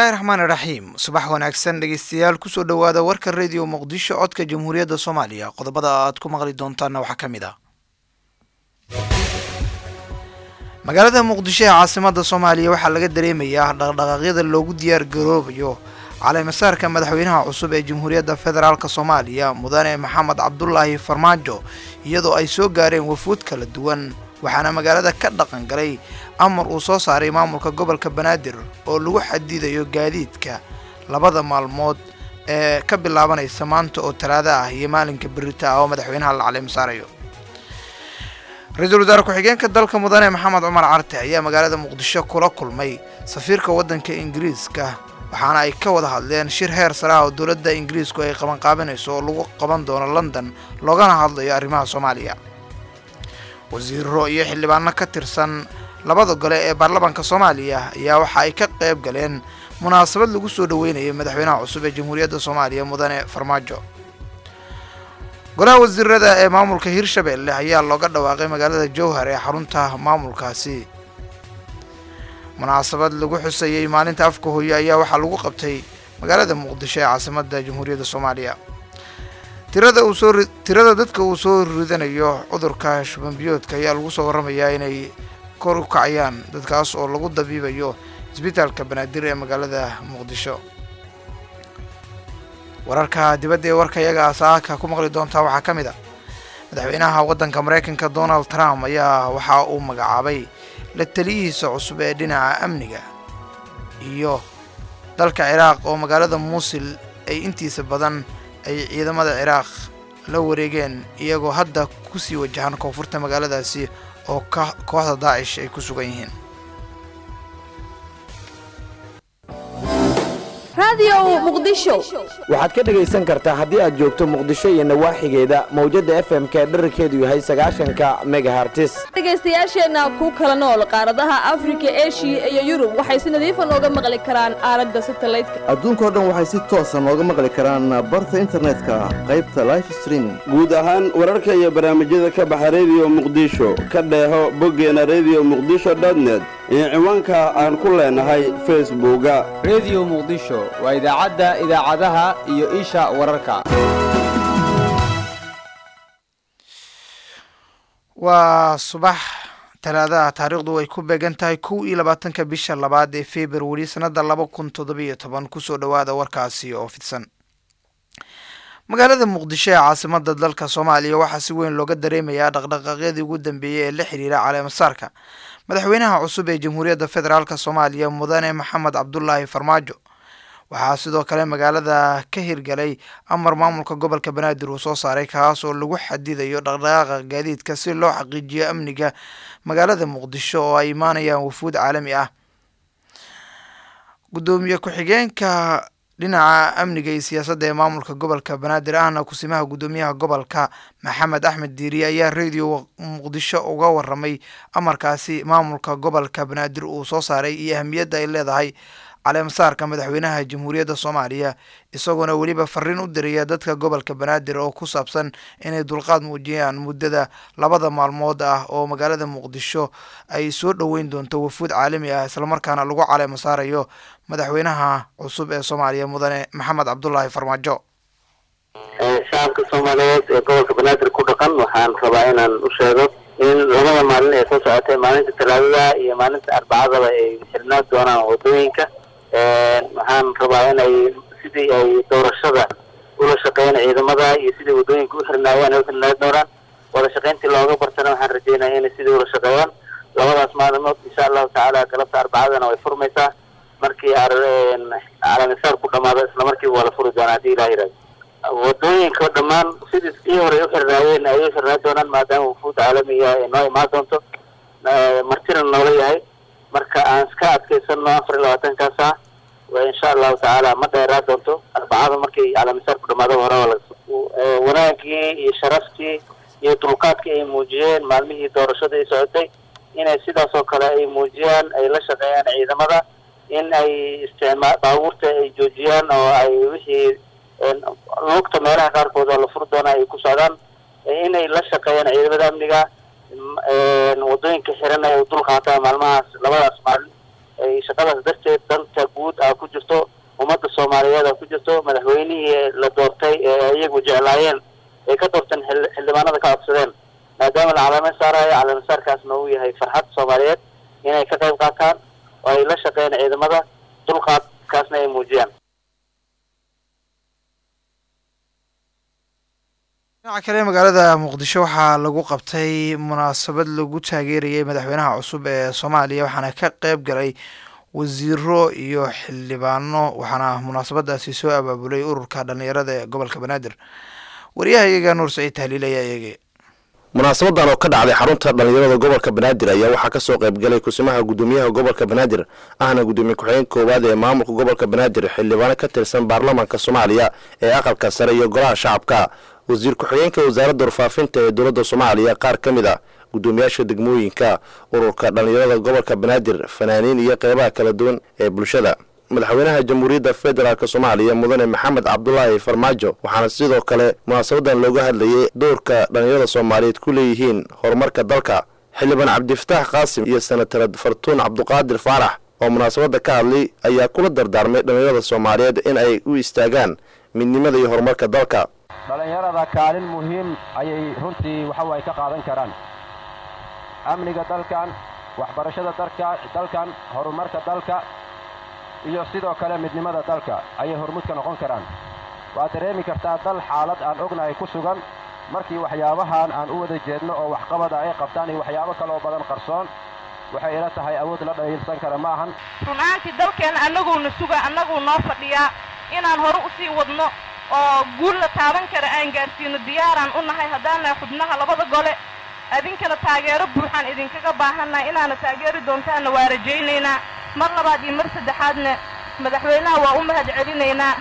bismillaahi raxmaan iraxiim subax wanaagsan dhegeystayaal kusoo dhowaada warka radio muqdisho codka jamhuuriyadda soomaaliya qodobada aad ku maqli doontaanna waxaa ka mid ah magaalada muqdisho ee caasimada soomaaliya waxaa laga dareemayaa dhaqdhaqaaqyada loogu diyaar garoobayo caleemasaarka madaxweynaha cusub ee jamhuuriyadda federaalk soomaaliya mudane maxamed cabdulaahi farmaajo iyadoo ay soo gaareen wafuud kala duwan waxaana magaalada ka dhaqan galay amar uu soo saaray maamulka gobolka banaadir oo lagu xadidayo gaadiidka labada maalmood ee ka bilaabanaysa maanta oo talaada ah iyo maalinka berita ah oo madaxweynaha la caleemasaarayo ra-iisul wasaare ku-xigeenka dalka mudane maxamed cumar carte ayaa magaalada muqdisho kula kulmay safiirka waddanka ingiriiska waxaana ay ka wada hadleen shir heer sare ah oo dowladda ingiriisku ay qabanqaabinayso oo lagu qaban doono london loogana hadlayo arrimaha soomaaliya wasiiro iyo xildhibaano ka tirsan labada gole ee baarlamaanka soomaaliya ayaa waxa ay ka qayb galeen munaasabad lagu soo dhaweynayay madaxweynaha cusub ee jamhuuriyadda soomaaliya mudane farmaajo golaha wasiirada ee maamulka hirshabelle ayaa looga dhawaaqay magaalada jowhar ee xarunta maamulkaasi munaasabad lagu xusayey maalinta afka hooye ayaa waxaa lagu qabtay magaalada muqdisho ee caasimada jamhuuriyadda soomaaliya tirada uu soo tirada dadka uu soo ridanayo cudurka shubanbiyoodka ayaa lagu soo warramayaa inay kor u kacayaan dadkaas oo lagu dabiibayo isbitaalka banaadir ee magaalada muqdisho wararka dibadda ee warka iyaga asaaka ku maqli doontaa waxaa ka mid a madaxweynaha waddanka maraykanka donald trump ayaa waxa uu magacaabay la taliyihiisa cusub ee dhinaca amniga iyo dalka ciraaq oo magaalada muusil ay intiisa badan ay ciidamada ciraaq la wareegeen iyagoo hadda kusii wajahan koonfurta magaaladaasi oo ka kooxda daacish ay ku sugan yihiin waxaad ka dhegaysan kartaa haddii aad joogto muqdisho iyo nawaaxigeeda mawjadda f m ka dherarkeedu yahay sagaashanka megahartis dhegaystayaasheenna ku kala nool qaaradaha afrika eshiya iyo yurub waxay si nadiifa nooga maqli karaan aalada satalaydka adduunkao dhan waxay si toosa nooga maqli karaan barta internetka qaybta life streaming guud ahaan wararka iyo barnaamijyada ka baxa rediyo muqdisho ka dheeho boggeena rediyo muqdisho dotnet iyo ciwaanka aan ku leenahay facebooka rediyo muqdisho waa idaacadda idaacadaha iyo isha wararka waa subax talaadaha taariikhdu ay ku beegan tahay kow iyo labaatanka bisha labaad ee februari sanada laba kun toddobiyo toban kusoo dhowaada warkaasi oo fidsan magaalada muqdisho ee caasimada dalka soomaaliya waxaa si weyn looga dareemayaa dhaqdhaqaaqyadii ugu dambeeyey ee la xiriira caleemasaarka madaxweynaha cusub ee jamhuuriyadda federaalk soomaaliya mudane maxamed cabdulaahi farmaajo waxaa sidoo kale magaalada ka hirgalay amar maamulka gobolka banaadir uu soo saaray kaas oo lagu xadidayo dhaqdhaqaaqa gaadiidka si loo xaqiijiyo amniga magaalada muqdisho oo ay imaanayaan wafuud caalami ah gudoomiye ku-xigeenka dhinaca amniga iyo siyaasadda ee maamulka gobolka banaadir ahna kusimaha guddoomiyaha gobolka maxamed axmed diiriye ayaa radio muqdisho uga waramay amarkaasi maamulka gobolka banaadir uu soo saaray iyo ahamiyadda ay leedahay caleemasaarka madaxweynaha jamhuuriyadda soomaaliya isagoona weliba fariin u diraya dadka gobolka banaadir oo ku saabsan inay dulqaad muujiyaan muddada labada maalmood ah oo magaalada muqdisho ay soo dhoweyn doonto wafuud caalami ah islamarkaana lagu caleemasaarayo madaxweynaha cusub ee soomaaliya mudane maxamed cabdulaahi farmaajo shacabka soomaaliyeed ee gobolka banaadir ku dhaqan waxaan rabaa inaan u sheego in labada maalin ee soo socotay maalinta talaadada iyo maalinta arbacadaba ay xirnaan doonaan wadooyinka waxaan rabaa inay sidii ay doorashada ula shaqeeyaan ciidamada iyo sidii wadooyinka u xirnaayaan ay u xirnaan doonaan wada shaqayntii looga bartana waxaan rajeynaya inay sidii ula shaqeeyaan labadaas maalimood insha allahu tacaala galabta arbacadana way furmaysaa markii calamisaar ku dhamaado isla markiiba waa la furi doonaa haddii ilah yihahdo wadooyinka dhammaan sidii kii hore ay u xirnaayeen ay u xirnaan doonaan maadaama wufuud caalamiga ay noo imaan doonto martina noola yahay marka aan iska adkaysano afar iyo labaatankaas ah insha allahu tacaala ma dheeraa doonto arbacada markay calamisaar ku dhamaado hore wanaagii iyo sharaftii iyo dulqaadkii ay muujiyeen maalmihii doorashada ay socotay inay sidaas oo kale ay muujiyaan ay la shaqeeyaan ciidamada in ay isticmaa baabuurta ay joojiyaan oo ay wixii lugta meelaha qaarkood oo la furi doona ay ku socdaan inay la shaqeeyaan ciidamada amniga wadooyinka xiran ay dul qaataan maalmahaas labadaas maalin ay shaqadaas darteed danta guud ah ku jirto ummadda soomaaliyeed ah ku jirto madaxweynihii la doortay ee iyagu jeclaayeen ay ka doorteen xil- xildhibaanada ka codsadeen maadaama la calaamad saarayo calaamasaarkaasna uu yahay farxad soomaaliyeed inay ka qayb qaataan oo ay la shaqeeyaan ciidamada dulqaadkaasna ay muujiyaan dhinaca kale magaalada muqdisho waxaa lagu qabtay munaasabad lagu taageerayay madaxweynaha cusub ee soomaaliya waxaana ka qeyb galay wasiiro iyo xildhibaano waxaana munaasabadaasi soo abaabulay ururka dhalinyarada ee gobolka banaadir wariyaha iyaga nuur saciid tahliil ayaa eegay munaasabadan oo ka dhacday xarunta dhallinyarada gobolka banaadir ayaa waxaa kasoo qaybgalay kusimaha gudoomiyaha gobolka banaadir ahna gudoomiye ku-xigeen koowaad ee maamulka gobolka banaadir xildhibaano ka tirsan baarlamaanka soomaaliya ee aqalka sare iyo golaha shacabka wasiir ku-xigeenka wasaaradda warfaafinta ee dowladda soomaaliya qaar ka mid ah gudoomiyaasha degmooyinka ururka dhallinyarada gobolka banaadir fanaaniin iyo qeybaha kala duwan ee bulshada madaxweynaha jamhuuriyadda federaalk soomaaliya mudane maxamed cabdulaahi farmaajo waxaana sidoo kale munaasabadan looga hadlayay doorka dhallinyarada soomaaliyeed ku leeyihiin horumarka dalka xildhibaan cabdifataax qaasim iyo senatarad fartuun cabduqaadir faarax oo munaasabadda ka hadlay ayaa kula dardaarmay dhallinyarada soomaaliyeed in ay u istaagaan midnimada iyo horumarka dalka dhallinyarada kaalin muhiim ayay runtii waxa ay ka qaadan karaan amniga dalkan waxbarashada dalka dalkan horumarka dalka iyo sidoo kale midnimada dalka ayay hormuud ka noqon karaan waad dareemi kartaa dal xaalad aan ognahay ku sugan markii waxyaabahan aan u wada jeedno oo waxqabada ay qabtaan iyo waxyaabo kaloo badan qarsoon waxay ila tahay awood la dhaliilsan kara ma ahan runaantii dalkeenna annaguuna suga annaguu noo fadhiyaa inaan hore u sii wadno oo guul la taaban kara aan gaarsiino diyaaraan u nahay haddaan nahay xubnaha labada gole idinkana taageero buuxaan idinkaga baahannahay inaana taageeri doontaanna waa rajaynaynaa mar labaad iyo mar saddexaadna madaxweynaha waa u mahad celinaynaa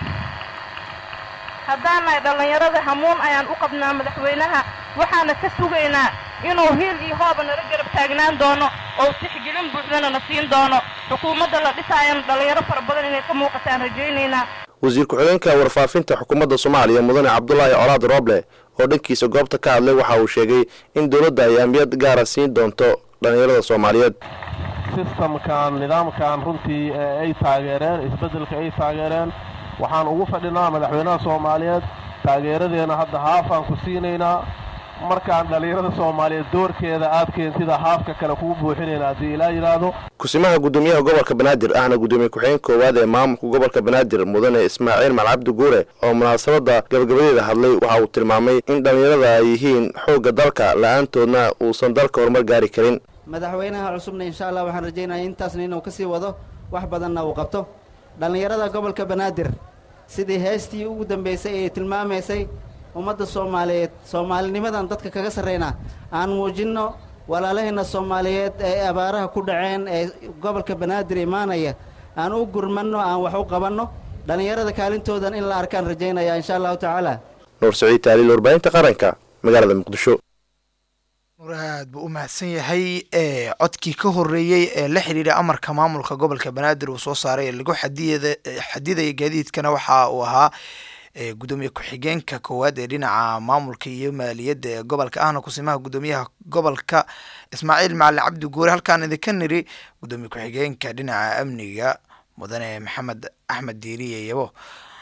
haddaan nahay dhallinyarada hamuun ayaan u qabnaa madaxweynaha waxaana ka sugaynaa inuu hiil iyo hooba nala garab taagnaan doono oo tixgelin buuxdana na siin doono xukuumadda la dhisaayana dhallinyaro fara badan inay ka muuqataan rajaynaynaa wasiir ku-xigeenka warfaafinta xukuumadda soomaaliya mudane cabdulaahi colaad rooble oo dhankiisa goobta ka hadlay waxa uu sheegay in dowladda ay ahmiyad gaara siin doonto dhallinyarada soomaaliyeed sistamkan nidaamkan runtii ee ay taageereen isbeddelka ay taageereen waxaan ugu fadhinaa madaxweynaha soomaaliyeed taageeradeena hadda haafaan ku siinaynaa markaan dhallinyarada soomaaliyeed doorkeeda aad keentida haafka kale kugu buuxinayna haddii ilaa yidhaahdo kusimaha gudoomiyaha gobolka banaadir ahna gudoomiye ku-xigeen koowaad ee maamulka gobolka banaadir mudane ismaaciil malcabdi guure oo munaasabadda gabagabadeeda hadlay waxa uu tilmaamay in dhallinyarada ay yihiin xoogga dalka la-aantoodna uusan dalka horumar gaari karin madaxweynaha cusubna insha allah waxaan rajaynaya intaasna inuu ka sii wado wax badanna uu qabto dhallinyarada gobolka banaadir sidii heestii ugu dambaysay ee tilmaamaysay ummadda soomaaliyeed soomaalinimadan dadka kaga sarraynaa aan muujinno walaalahayna soomaaliyeed ee abaaraha ku dhaceen ee gobolka banaadir imaanaya aan u gurmanno aan wax u qabanno dhallinyarada kaalintoodan in la arkaan rajaynaya insha allahu tacaala nuur saciid taaliil warbaahinta qaranka magaalada muqdisho nuur aad buu u mahadsan yahay ee codkii ka horeeyey ee la xidhiidha amarka maamulka gobolka banaadir uu soo saaray ee lagu xadiyada xadidaya gaadiidkana waxa uu ahaa gudoomiye ku-xigeenka koowaad ee dhinaca maamulka iyo maaliyadda ee gobolka ahna kusimaha gudoomiyaha gobolka ismaaciil macalin cabdi guure halkaan idinka niri gudoomiye ku-xigeenka dhinaca amniga mudane maxamed axmed diiriye yabo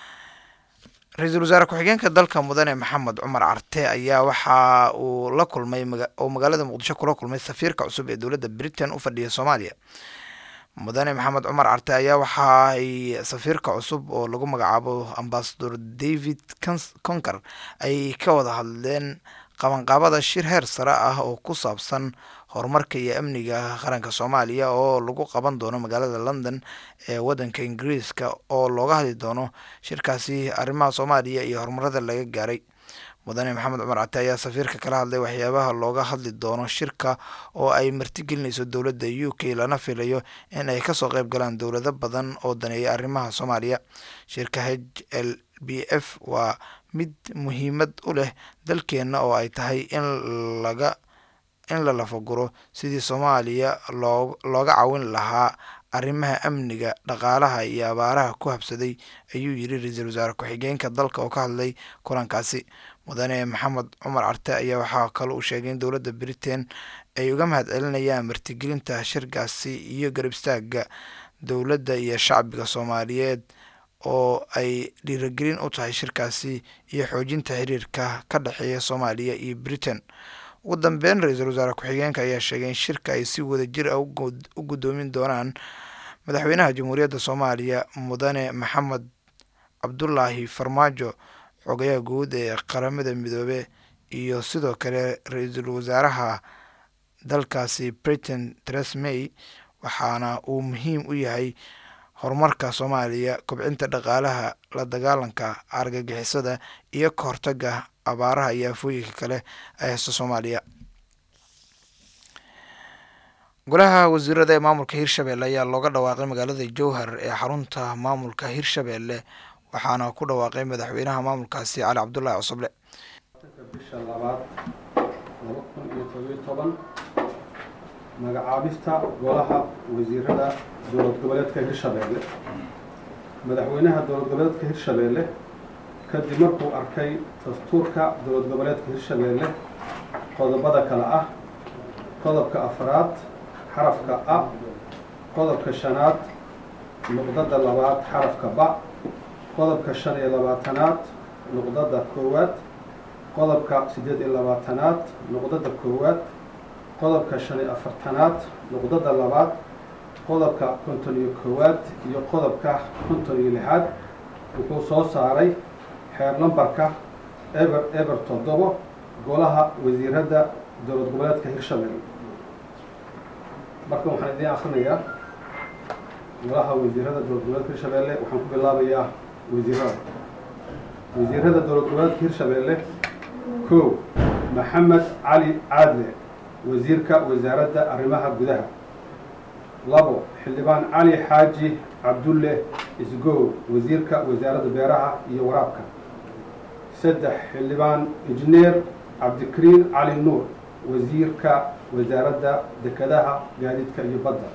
ra-iisul wasaare ku-xigeenka dalka mudane maxamed cumar carte ayaa waxa uu la kulmay oo magaalada muqdisho kula kulmay safiirka cusub ee dowladda britain u fadhiya soomaaliya mudane maxamed cumar carte ayaa waxa ay safiirka cusub oo lagu magacaabo ambasador david conker ay ka wada hadleen qabanqaabada shir heer sare ah oo ku saabsan horumarka iyo amniga qaranka soomaaliya oo lagu qaban doono magaalada london ee wadanka ingiriiska oo looga hadli doono shirkaasi arrimaha soomaaliya iyo horumarada laga gaaray mudane maxamed cumar cate ayaa safiirka kala hadlay waxyaabaha looga hadli doono shirka oo ay martigelinayso dowladda u k lana filayo in ay kasoo qeyb galaan dowlado badan oo daneeya arrimaha soomaaliya shirka h l b f waa mid muhiimad u leh dalkeenna oo ay tahay in laga in la lafaguro sidii soomaaliya loo looga caawin lahaa arrimaha amniga dhaqaalaha iyo abaaraha ku habsaday ayuu yiri ra-iisul wasaare ku-xigeenka dalka oo ka hadlay kulankaasi mudane maxamed cumar carte ayaa waxaa kale uu sheegay in dowladda britain ay uga mahad celinayaan martigelinta shirkaasi iyo garab istaaga dowladda iyo shacbiga soomaaliyeed oo ay dhiiragelin u tahay shirkaasi iyo xoojinta xiriirka ka dhexeeya soomaaliya iyo britain ugu dambeyn ra-iisul wasaare ku-xigeenka ayaa sheegay in shirka ay si wada jir ah u guddoomin doonaan madaxweynaha jamhuuriyadda soomaaliya mudane maxamed cabdulaahi farmaajo xogayaha guud ee qaramada midoobe iyo sidoo kale ra-iisul wasaaraha dalkaasi britain teres may waxaana uu muhiim u yahay horumarka soomaaliya kobcinta dhaqaalaha la dagaalanka argagixisada iyo ka hortaga abaaraha iyo afooyinka kale ee haysta soomaaliya golaha wasiirada ee maamulka hirshabelle ayaa looga dhawaaqay magaalada jowhar ee xarunta maamulka hirshabelle waxaana ku dhawaaqay madaxweynaha maamulkaasi cali cabdulaahi cosoble bisha labaad laba kun iyo todobiyo toban magacaabista golaha wasiirada dowlad goboleedka hirshabeelle madaxweynaha dowlad goboleedka hirshabeelle kadib markuu arkay dastuurka dowlad goboleedka hirshabeelle qodobada kale ah qodobka afraad xarafka a qodobka shanaad nuqdada labaad xarafka ba qodobka shan iyo labaatanaad nuqdada koowaad qodobka siddeed iyo labaatanaad nuqdada koowaad qodobka shan iyo afartanaad nuqdada labaad qodobka konton iyo koowaad iyo qodobka konton iyo lixaad wuxuu soo saaray xeer lambarka eber eber toddobo golaha wasiiradda dowlad goboleedka hirshabelle marka waxaan idiin akrinayaa golaha wasiirada dowlad goboleedka hirshabelle waxaan ku bilaabayaa wasiirada wasiirada dowlad goboleedka hirshabelle kow maxamed cali caadle wasiirka wasaaradda arrimaha gudaha labo xildhibaan cali xaaji cabdulle isgow wasiirka wasaaradda beeraha iyo waraabka saddex xildhibaan injineer cabdikariin cali nuur wasiirka wasaaradda dekedaha gaadiidka iyo badda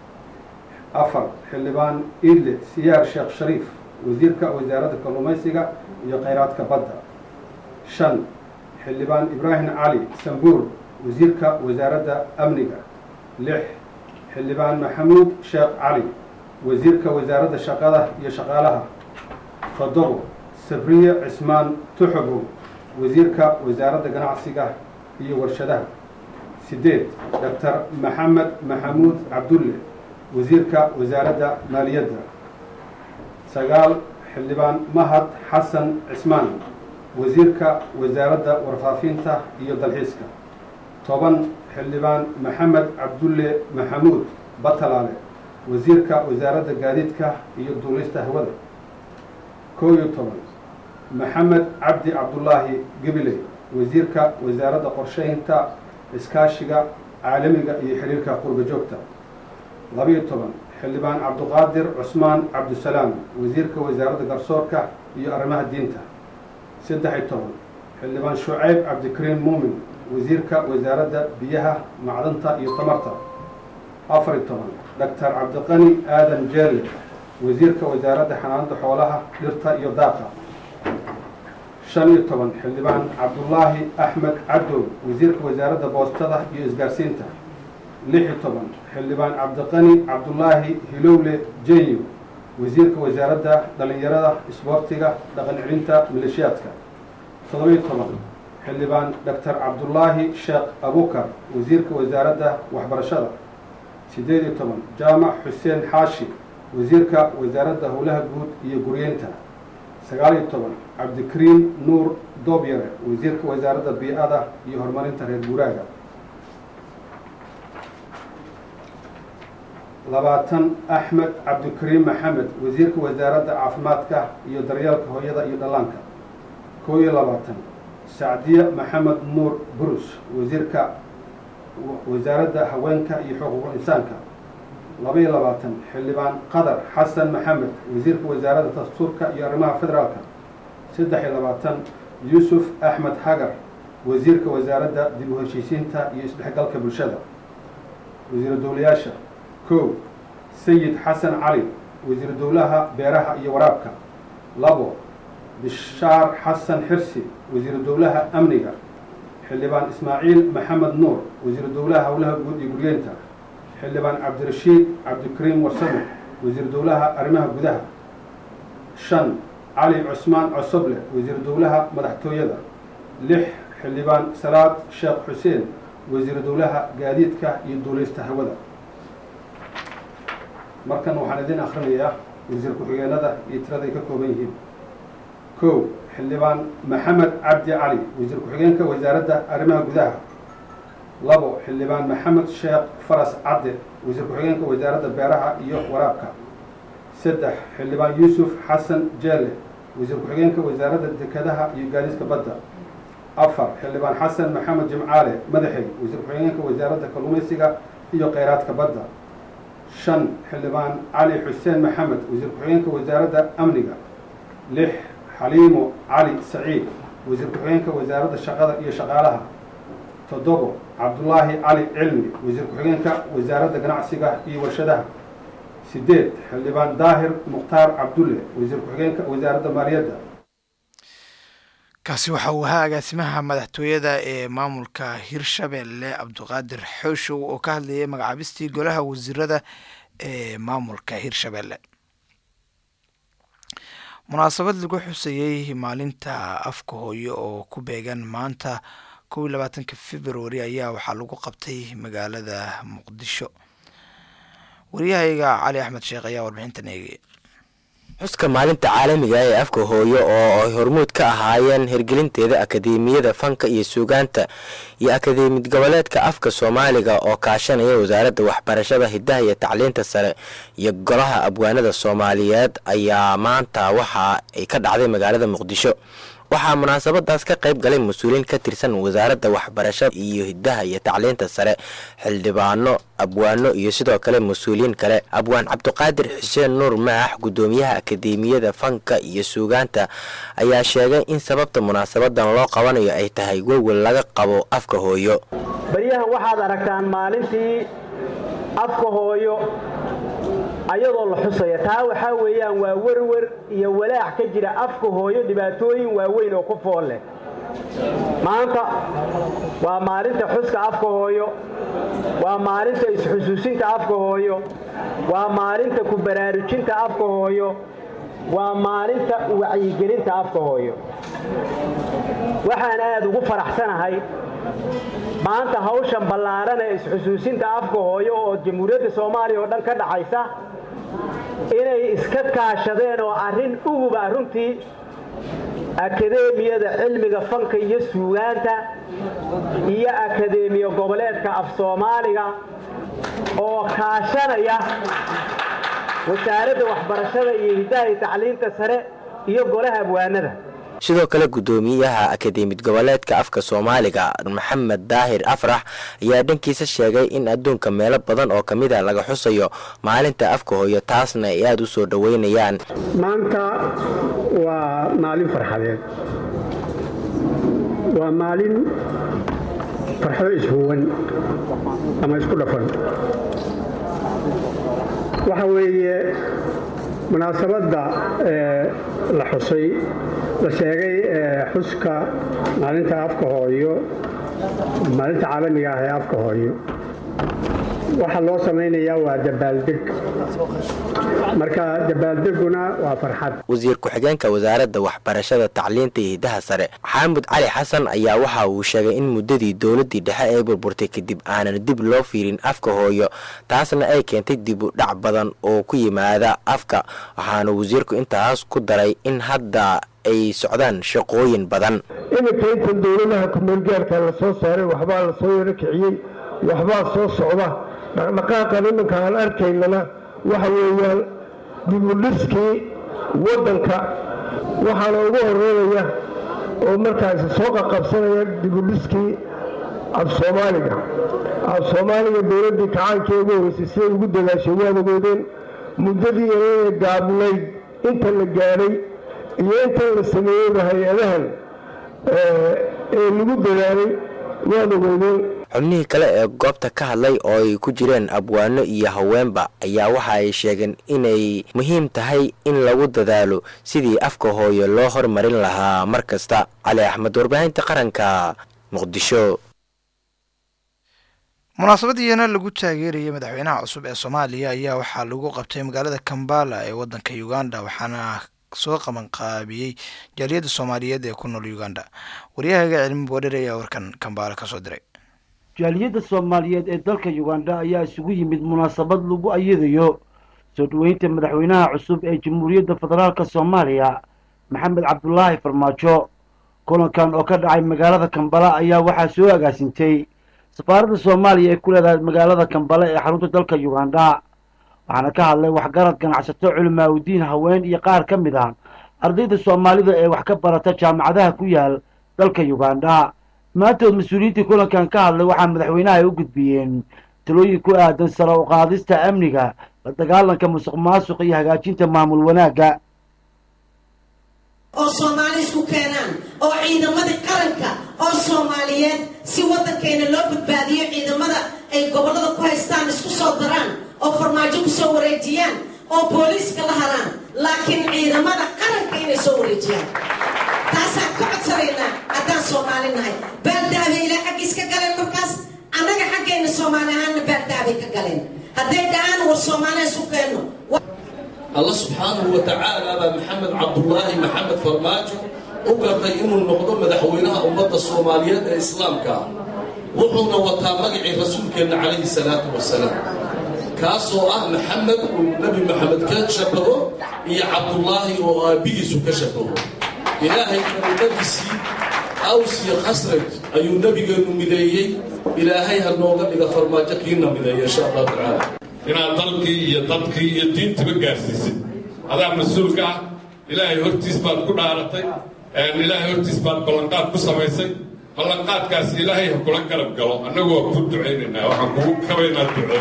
afar xildhibaan idle siyaar sheekh shariif wasiirka wasaaradda kalluumaysiga iyo kheyraadka badda shan xildhibaan ibraahim cali sambuur wasiirka wasaaradda amniga lix xildhibaan maxamuud sheekh cali wasiirka wasaaradda shaqada iyo shaqaalaha toddobo sabriye cismaan tuxubow wasiirka wasaaradda ganacsiga iyo warshadaha sideed doctor maxamed maxamuud cabdulle wasiirka wasaaradda maaliyadda sagaal xildhibaan mahad xasan cismaan wasiirka wasaaradda warfaafinta iyo dalxiiska toban xildhibaan maxamed cabdulle maxamuud batalaale wasiirka wasaaradda gaadiidka iyo duulista hawada koo iyo toban maxamed cabdi cabdulaahi gabiley wasiirka wasaaradda qorsheynta iskaashiga caalamiga iyo xiriirka qurba joogta labiyo toban xildhibaan cabduqaadir cusmaan cabdisalaam wasiirka wasaaradda garsoorka iyo arrimaha diinta saddex iyo toban xildhibaan shucayb cabdikariim muumin wasiirka wasaaradda biyaha macdanta iyo tamarta afar iyo toban doctor cabdiqani aadan jeelle wasiirka wasaaradda xanaanada xoolaha dhirta iyo daaqa shan iyo toban xildhibaan cabdulaahi axmed cadow wasiirka wasaaradda boostada iyo isgaarsiinta lix iyo toban xildhibaan cabdiqani cabdulaahi hilowle jenyo wasiirka wasaaradda dhalinyarada isboortiga dhaqan celinta maleeshiyaadka toddobiyo toban xildhibaan doctor cabdulaahi sheekh abukar wasiirka wasaaradda waxbarashada siddeed iyo toban jaamac xuseen xaashi wasiirka wasaaradda howlaha guud iyo guryeynta sagaal iyo toban cabdikariim nuur doobyare wasiirka wasaaradda bii-ada iyo horumarinta reer guuraaga labaatan axmed cabdikariim maxamed wasiirka wasaaradda caafimaadka iyo daryeelka hooyada iyo dhallaanka koo iyo labaatan sacdiye maxamed nuur burus wasiirka wasaaradda haweenka iyo xuquuqul insaanka laba iyo labaatan xildhibaan qadar xasan maxamed wasiirka wasaaradda dastuurka iyo arrimaha federaalka saddex iyo labaatan yuusuf axmed hagar wasiirka wasaaradda dib u heshiisiinta iyo isdhexgalka bulshada wasiiru dowlayaasha kow sayid xasan cali wasiiru dowlaha beeraha iyo waraabka labo bishaar xasan xirsi wasiiru dowlaha amniga xildhibaan ismaaciil maxamed nuur wasiiru dowlaha howlaha guud iyo guryeynta xildhibaan cabdirashiid cabdikariim warsame wasiir dowlaha arrimaha gudaha shan cali cusmaan cosoble wasiir dowlaha madaxtooyada lix xildhibaan salaad sheekh xuseen wasiir dowlaha gaadiidka iyo duuleysta hawada markan waxaan idin akhrinayaa wasiir ku-xigeenada iyo tiraday ka kooban yihiin kow xildhibaan maxamed cabdi cali wasiir ku-xigeenka wasaaradda arrimaha gudaha labo xildhibaan maxamed sheekh faras cadde wasiir ku-xigeenka wasaaradda beeraha iyo waraabka saddex xildhibaan yuusuf xasan jeelle wasiir ku-xigeenka wasaaradda dekedaha iyo gaadiidka badda afar xildhibaan xasan maxamed jimcaale madaxey wasiir ku-xigeenka wasaaradda kalluumaysiga iyo kheyraadka badda shan xildhibaan cali xuseen maxamed wasiir ku-xigeenka wasaaradda amniga lix xaliimo cali saciid wasiir ku-xigeenka wasaaradda shaqada iyo shaqaalaha toddobo cabdulaahi cali cilmi wasiir ku-xigeenka wasaaradda ganacsiga iyo warshadaha sideed xildhibaan daahir mukhtaar cabdulle wasiir ku-xigeenka wasaaradda maaliyadda kaasi waxa uu ahaa agaasimaha madaxtooyada ee maamulka hirshabelle cabdiqaadir xooshow oo ka hadlayay magacaabistii golaha wasiirada ee maamulka hirshabelle munaasabad lagu xusayey maalinta afka hooyo oo ku beegan maanta kow iyo labaatanka februari ayaa waxaa lagu qabtay magaalada muqdisho wariyahayga cali axmed sheekh ayaa warbixintan eegaya xuska maalinta caalamiga ee afka hooyo oo ay hormuud ka ahaayeen hirgelinteeda akadeemiyada fanka iyo suugaanta iyo akadeemiyad goboleedka afka soomaaliga oo kaashanaya wasaaradda waxbarashada hidaha iyo tacliinta sare iyo golaha abwaanada soomaaliyeed ayaa maanta waxa ay ka dhacday magaalada muqdisho waxaa munaasabadaas ka qayb galay mas-uuliyiin ka tirsan wasaaradda waxbarashada iyo hidaha iyo tacliinta sare xildhibaano abwaano iyo sidoo kale mas-uuliyiin kale abwaan cabdiqaadir xuseen nuur maax guddoomiyaha akadeemiyada fanka iyo suugaanta ayaa sheegay in sababta munaasabadan loo qabanayo ay tahay welwel laga qabo afka hooyo baryahan waxaad aragtaan maalintii afka hooyo ayadoo la xusaya taa waxaa weeyaan waa werwer iyo walaac ka jira afka hooyo dhibaatooyin waaweyn oo ku fool leh maanta waa maalinta xuska afka hooyo waa maalinta isxusuusinta afka hooyo waa maalinta ku baraarujinta afka hooyo waa maalinta wacyigelinta afka hooyo waxaan aad ugu faraxsanahay maanta hawshan ballaaran ee isxusuusinta afka hooyo oo jamhuuriyadda soomaaliya oo dhan ka dhaxaysa inay iska kaashadeen oo arrin uguba runtii akadeemiyada cilmiga fanka iyo suugaanta iyo akadeemiya goboleedka af soomaaliga oo kaashanaya wasaaradda waxbarashada iyo hidaha iyo tacliinta sare iyo golaha abwaanada sidoo kale guddoomiyaha akadeemiyad goboleedka afka soomaaliga maxamed daahir afrax ayaa dhankiisa sheegay in adduunka meelo badan oo ka mid a laga xusayo maalinta afka hooyo taasna ay aada u soo dhoweynayaan maanta waa maalin farxadeed waa maalin farxado ishuwan ama isku dhafan waxa weeye munaasabadda la xusay la sheegay xuska maalinta afka hooyo maalinta caalamiga ah ee afka hooyo waxaa loo samaynayaa waa dabaaldeg marka dabaaldeguna waa farxad wasiir ku-xigeenka wasaaradda waxbarashada tacliinta iyo hidaha sare xaamud cali xasan ayaa waxa uu sheegay in muddadii dowladdii dhexe ay burburtay kadib aanan dib loo fiirin afka hooyo taasna ay keentay dib u dhac badan oo ku yimaada afka waxaana wasiirku intaas ku daray in hadda ay socdaan shaqooyin badan iminka intan dowladaha kumeelgaarka la soo saaray waxbaa la soo yaro kiciyey waxbaa soo socda dhaqdhaqaaqan iminka aan arkaynana waxa weeyaan dibudhiskii waddanka waxaana ugu horeynaya oo markaasi soo qaqabsanaya dibudhiskii af soomaaliga af soomaaliga dowladdii kacaankii ugu horeysay siday ugu dadaashay waad ogeedeen muddadii inay gaabnayd inta la gaadhay iyo intan la sameeyeyba hay-adahan ee lagu dadaalay waad ogeedeen xubnihii kale ee goobta ka hadlay oo ay ku jireen abwaano iyo haweenba ayaa waxa ay sheegeen inay muhiim tahay in lagu dadaalo sidii afka hooyo loo hormarin lahaa mar kasta cali axmed warbaahinta qaranka muqdisho munaasabadiina lagu taageerayay madaxweynaha cusub ee soomaaliya ayaa waxaa lagu qabtay magaalada kambala ee wadanka uganda waxaana soo qabanqaabiyey jaaliyadda soomaaliyeed ee ku nool uganda waryahaga cilmi boodher ayaa warkan kambala kasoo diray jaaliyadda soomaaliyeed ee dalka uganda ayaa isugu yimid munaasabad lagu ayadayo soo dhoweynta madaxweynaha cusub ee jamhuuriyadda federaalka soomaaliya maxamed cabdulaahi farmaajo kulankan oo ka dhacay magaalada kambala ayaa waxaa soo agaasintay safaaradda soomaaliya ee ku leedahay magaalada kambala ee xarunta dalka uganda waxaana ka hadlay waxgarad ganacsato culimaaudiin haween iyo qaar ka mid ah ardayda soomaalida ee wax ka barata jaamacadaha ku yaal dalka uganda maantood mas-uuliyiintii kulankan ka hadlay waxaa madaxweynaha ay u gudbiyeen talooyin ku aadan sare u qaadista amniga la dagaalanka musuq maasuq iyo hagaajinta maamul wanaagga oo soomaali isku keenaan oo ciidamadii qaranka oo soomaaliyeed si waddankeena loo badbaadiyo ciidamada ay gobollada ku haystaan isku soo daraan oo farmaajo ku soo wareejiyaan oo booliiska la haraan laakiin ciidamada qaranka inay soo wareejiyaan taasaan ka codsanaynaa haddaan soomaali nahay baaldaabe ilaa xaggiis ka galeen markaas annaga xaggeenna soomaali ahaanna baaldaabe ka galeen hadday dhahaan war soomaaliya isu keenno alla subxaanahu wa tacaala baa maxamed cabdulaahi maxamed farmaajo u gartay inuu noqdo madaxweynaha ummadda soomaaliyeed ee islaamka ah wuxuuna wataa magacii rasuulkeenna calayhi salaatu wasalaam kaasoo ah maxamed uu nebi maxamed ka shabaho iyo cabdulaahi oo aabbihiisu ka shabaho ilaahay karimadiisii aws iyo khasraj ayuu nebigeennu mideeyey ilaahay ha nooga dhiga farmaajo kiina mideeya insha allahu tacaala inaad dalkii iyo dadkii iyo diintiba gaarsiisid adaa mas-uulka ah ilaahay hortiis baad ku dhaaratay ilaahay hortiis baad ballanqaad ku samaysay ballanqaadkaas ilaahay ha kula garab galo annagu waa kuu ducaynaynaa waxaan kugu kabaynaa duco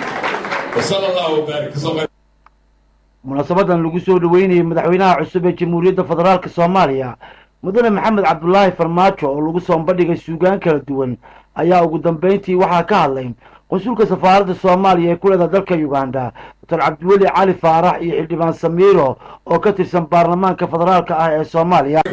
wasala allahu wabaarik munaasabadan lagu soo dhoweynayay madaxweynaha cusub ee jamhuuriyadda federaalk soomaaliya mudane maxamed cabdulaahi farmaajo oo lagu soo bandhigay suugaan kala duwan ayaa ugu dambeyntii waxaa ka hadlay qonsulka safaaradda soomaaliya ee ku leedaha dalka uganda doctor cabdiweli cali faarax iyo xildhibaan samiiro oo ka tirsan baarlamaanka federaalka ah ee soomaaliya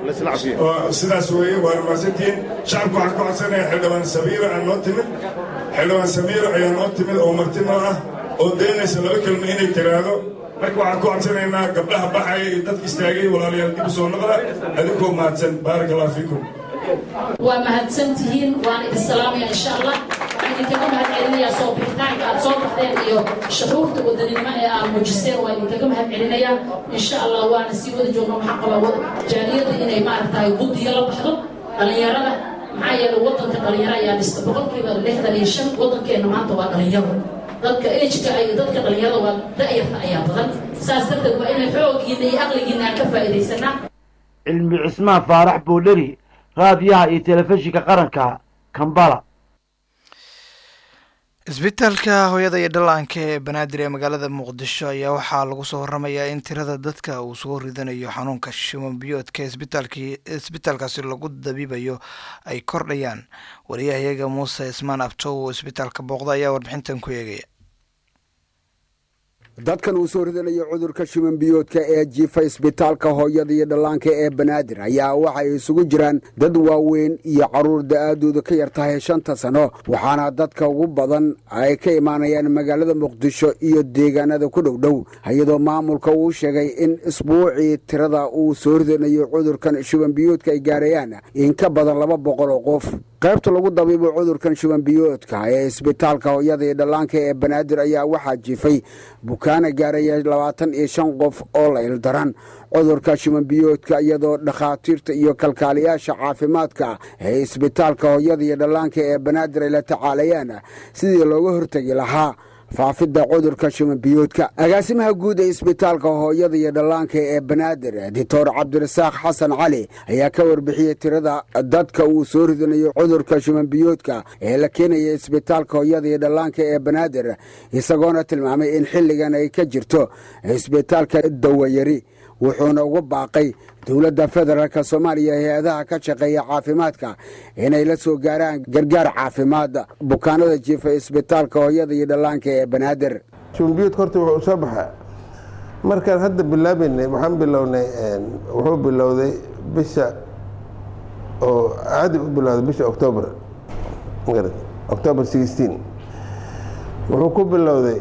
sidaas weeye waa mahadsantihiin shacabku waxaan ku codsanaya xildhibaan samiiro aan noo timid xildhibaan samiiro ayaa noo timid oo marti noo ah oo daynaysa laba kelmo inay tiraahdo marka waxaan ku codsanaynaa gabdhaha baxaya iyo dadka istaagay walaalayaal dib u soo noqda adinkoo mahadsan baaraka allah fiikum waa mahadsan tihiin waan idin salaamaya insha allah waxaan idinkaga mahad celinayaa soo bixitaanka aad soo baxdeen iyo shuruurta wadaninimo ee aad muujiseen waa idinkaga mahad celinayaa insha allah waana sii wada joogna waxaan qabaa jaaliyadda inay maaragtahay guddiga la baxdo dhallinyarada maxaa yeelay waddanka dhalinyaro ayaa dhista boqolkiiba lixdan iyo shan waddankeenna maanta waa dhalinyaro dadka ejka iyo dadka dhalinyarada waa da'yarta ayaa badan saas darteed waa inay xooggiina iyo aqligiina aan ka faa'iidaysanaa cilmi cismaan faarax boodheri raadiyaha iyo telefishinka qaranka kambala isbitaalka hooyada iyo dhallaanka ee banaadir ee magaalada muqdisho ayaa waxaa lagu soo waramayaa in tirada dadka uu soo ridanayo xanuunka shiman biyoodka isbitaalkii isbitaalkaasi lagu dabiibayo ay kordhayaan wariyahayaga muuse ismaan abtow oo isbitaalka booqda ayaa warbixintan ku eegaya dadkan uu soo ridanayo cudurka shiman biyoodka ee jiifa isbitaalka hooyada iyo dhallaanka ee banaadir ayaa waxay isugu jiraan dad waaweyn iyo carruur da'aadooda ka yar tahay shanta sano waxaana dadka ugu badan ay ka imaanayaan magaalada muqdisho iyo deegaanada ku dhowdhow iyadoo maamulka uu sheegay in isbuucii tirada uu soo ridanayo cudurkan shiban biyoodka ay gaarayaan in ka badan laba boqol oo qof qaybta lagu dabiibo cudurkan shiban biyoodka ee isbitaalka hooyada iyo dhallaanka ee banaadir ayaa waxaa jiifay bukaana gaaraya labaatan iyo shan qof oo la ildaran cudurka shiman biyoodka iyadoo dhakhaatiirta iyo kalkaaliyaasha caafimaadka ee isbitaalka hooyada iyo dhallaanka ee banaadir ay la tacaalayaan sidii looga hortegi lahaa faafidda cudurka shiman biyoodka agaasimaha guud ee isbitaalka hooyada iyo dhallaanka ee banaadir doctor cabdirasaaq xasan cali ayaa ka warbixiyey tirada dadka uu soo ridanayo cudurka shiman biyoodka ee la keenaya isbitaalka hooyada iyo dhallaanka ee banaadir isagoona tilmaamay in xilligan ay ka jirto isbitaalka dawayari wuxuuna uga baaqay dowladda federaalk soomaaliya hay-adaha ka shaqeeya caafimaadka inay la soo gaaraan gargaar caafimaad bukaanada jiifa isbitaalka hooyada iyo dhallaanka ee banaadir shumbiyodka horta wuxuu soo baxaa markaan hadda bilaabaynay waxaan bilownay wuxuu bilowday bisha oo caadi u bilowday bisha octoobar october sixteen wuxuu ku bilowday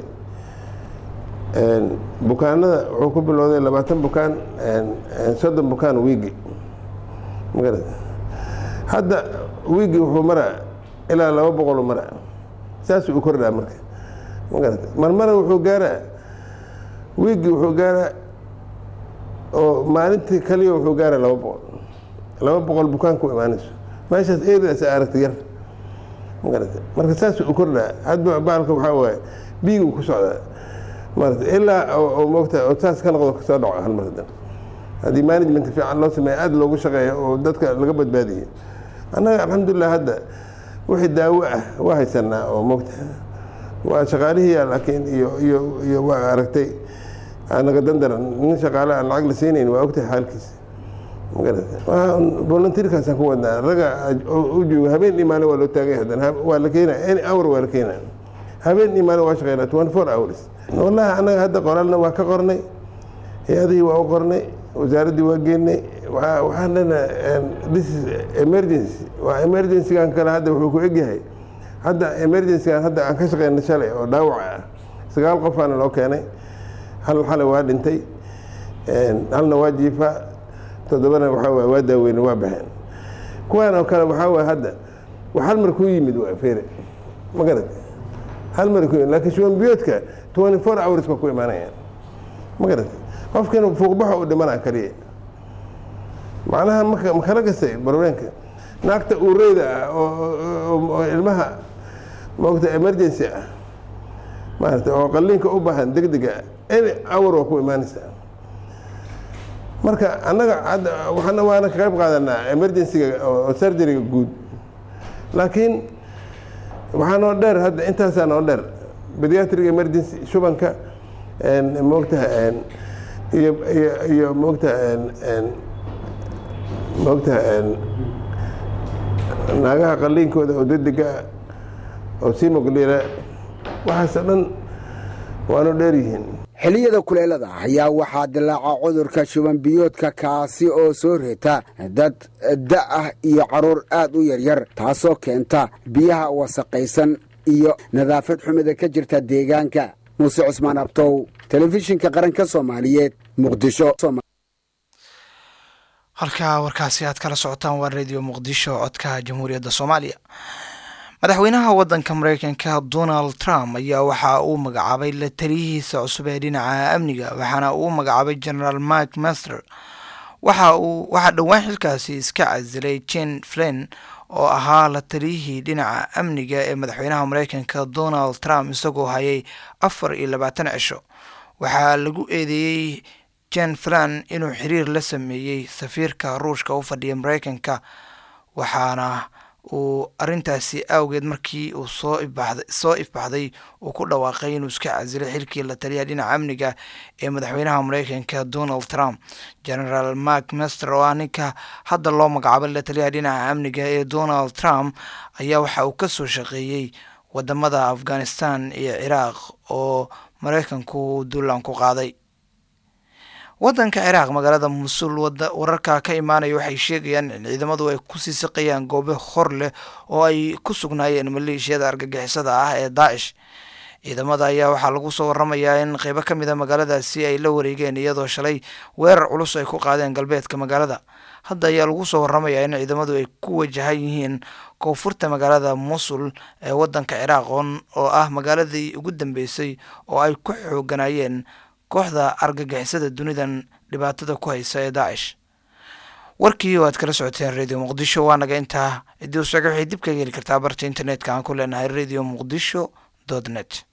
bukaanada wuxuu ku bilowday labaatan bukaan soddon bukaan wiigi magarad hadda wiigi wuxuu maraa ilaa laba boqolu maraa saasuu u kordhaa marka magarad marmara wuxuu gaaraa wiigi wuxuu gaaraa oo maalintii kaliya wuxuu gaaraa laba boqol laba boqol bukaan ku imaanayso meeshaas erias aragta yar magarad marka saasuu u kordhaa hadba baalka waxaa waaye biiguu ku socdaa maarata ilaa oo moogta oo saas ka noqdo kasoo dhaco hal mar hadan haddii management fiican loo sameeya aada loogu shaqeeyo oo dadka laga badbaadiyo annaga alxamdulilah hadda wixii daawo ah waa haysanaa oo moogta waa shaqaalihiiya laakiin iyo iyo iyo waa aragtay anaga dandaran nin shaqaale aan lacag la siinayn waa ogtahay xaalkiisa magarata volunteerkaasaan ku wadnaa raga u jooga habeen iyo maalin waa loo taagay hadan waa la keenaya any hour waa la keenaya habeen iyo maalin waa shaqeynaa twenty four hours wallahi annaga hadda qoraalna waa ka qornay hay-adihii waa u qornay wasaaraddii waa geenay waxaan leenahay this is emergency waa emergencygan kale hadda wuxuu ku egyahay hadda emergencygan hadda aan ka shaqeynay shalay oo dhaawac ah sagaal qofaana loo keenay hal xalay waa dhintay halna waa jiifaa toddobana waxaa waay waa daaweyne waa baxeen kuwaan oo kale waxaa waay hadda wax hal mar kuu yimid waa feere ma garad hal mar ku yimid laakiin shuban biyoodka twenty four hours ba ku imaanayaan ma garad qofkan fuuqbaxa u dhimanaa kaliya macnaha maka makala gasay barweenka naagta uureyda ah oo ilmaha maogta emergency ah maarata oo qalliinka u baahan deg dega any hour waa ku imaanaysaa marka annaga hadda waxaana waana ka qayb qaadanaa emergencyga oo surgeryga guud laakiin waxaa noo dheer hadda intaasaa noo dheer pediatric emergency shubanka moogtaha iyo iyo iyo moogtaha moogtaha naagaha qalliinkooda oo degdega oo simogliira waxaasoo dhan waanu dheer yihiin xilliyada kuleelada ayaa waxaa dilaaca cudurka shuban biyoodka kaasi oo soo reeta dad da ah iyo carruur aad u yaryar taasoo keenta biyaha wasaqaysan iyo nadaafad xumida ka jirta deegaanka muuse cusmaan abtow telefishinka qaranka soomaaliyeed muqdisho halkaa warkaasi aad kala socotaan waa radio muqdisho codka jamhuuriyadda soomaaliya madaxweynaha waddanka mareykanka donald trump ayaa waxa uu magacaabay la taliyihiisa cusub ee dhinaca amniga waxaana uu magacaabay generaal mark master waxa uu waxaa dhowaan xilkaasi iska casilay jen flin oo ahaa la taliyihii dhinaca amniga ee madaxweynaha mareykanka donald trump isagoo hayay afar iyo labaatan cisho waxaa lagu eedeeyey jen flan inuu xiriir la sameeyey safiirka ruushka u fadhiya mareykanka waxaana uu arintaasi awgeed markii uu soo ibaaxday soo ifbaxday uu ku dhawaaqay inuu iska casilay xilkii la taliya dhinaca amniga ee madaxweynaha mareykanka donald trump generaal mark master oo ah ninka hadda loo magacaabay la taliyaha dhinaca amniga ee donald trump ayaa waxa uu kasoo shaqeeyey wadamada afghanistan iyo ciraaq oo mareykanku duulaan ku qaaday waddanka ciraaq magaalada musul wararka ka imaanaya waxay sheegayaan in ciidamadu ay kusii siqayaan goobo hor leh oo ay ku sugnaayeen maleeshiyada argagixisada ah ee daacish ciidamada ayaa waxaa lagu soo waramayaa in qeybo ka mid a magaaladaasi ay la wareegeen iyadoo shalay weerar culus ay ku qaadeen galbeedka magaalada hadda ayaa lagu soo waramayaa in ciidamadu ay ku wajahan yihiin koonfurta magaalada musul ee waddanka ciraaq oo ah magaaladii ugu dambeysay oo ay ku xooganayeen kooxda argagixisada dunidan dhibaatada ku haysa ee daacish warkii oo aad kala socoteen radio muqdisho waa naga intaa ciddii u socga waxay dib kaga heli kartaa barta internetka aan ku leenahay radio muqdisho dot net